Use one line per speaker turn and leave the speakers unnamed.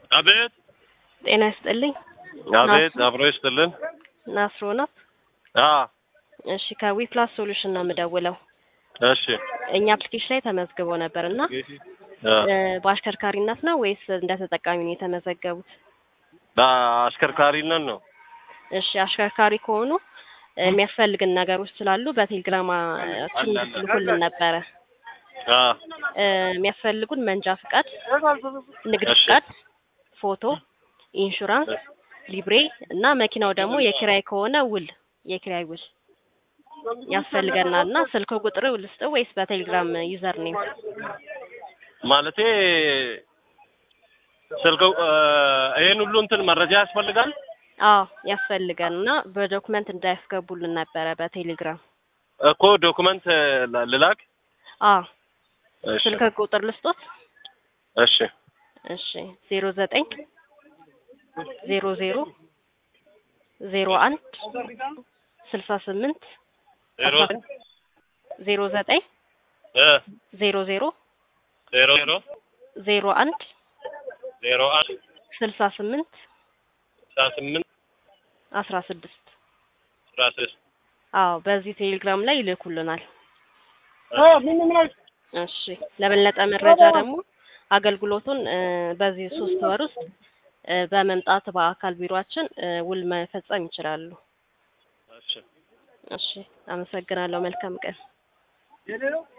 አቤት
ጤና ይስጥልኝ።
አቤት፣ አብሮ ይስጥልን።
ናስሮ ነው።
አ
እሺ ከዊፕላስ ሶሉሽን ነው የምደውለው።
እሺ
እኛ አፕሊኬሽን ላይ ተመዝግቦ ነበር እና
አ
እ በአሽከርካሪነት ነው ወይስ እንደ ተጠቃሚ ነው የተመዘገቡት?
በአሽከርካሪነት ነው።
እሺ አሽከርካሪ ከሆኑ እ የሚያስፈልግን ነገሮች ስላሉ በቴሌግራም ልኩልን ነበረ።
አ
እ የሚያስፈልጉን መንጃ ፍቃድ፣ ንግድ
እሺ።
ፍቃድ፣ ፎቶ፣ ኢንሹራንስ፣ ሊብሬ እና መኪናው ደግሞ የኪራይ ከሆነ ውል የኪራይ ውል ያስፈልገናል እና ስልክ ቁጥር ልስጥ ወይስ በቴሌግራም ዩዘር ኔም?
ማለቴ ስልክ እ ይሄን ሁሉ እንትን መረጃ ያስፈልጋል።
አዎ ያስፈልገን እና በዶክመንት እንዳያስገቡልን ነበረ በቴሌግራም።
እኮ ዶክመንት ል- ልላክ።
አዎ
እሺ
ስልክ ቁጥር ልስጦት?
እሺ
እሺ ዜሮ ዘጠኝ ዜሮ ዜሮ ዜሮ አንድ ስልሳ ስምንት
ዜሮ
ዜሮ ዘጠኝ
እ
ዜሮ ዜሮ
ዜሮ ዜሮ
ዜሮ አንድ
ዜሮ አንድ
ስልሳ ስምንት
ስልሳ ስምንት
አስራ ስድስት
አስራ ስድስት
አዎ በዚህ ቴሌግራም ላይ ይልኩልናል። እሺ ለበለጠ መረጃ ደግሞ አገልግሎቱን እ በዚህ ሶስት ወር ውስጥ እ በመምጣት በአካል ቢሮአችን እ ውል መፈጸም ይችላሉ።
እሺ
እሺ አመሰግናለሁ። መልካም ቀን።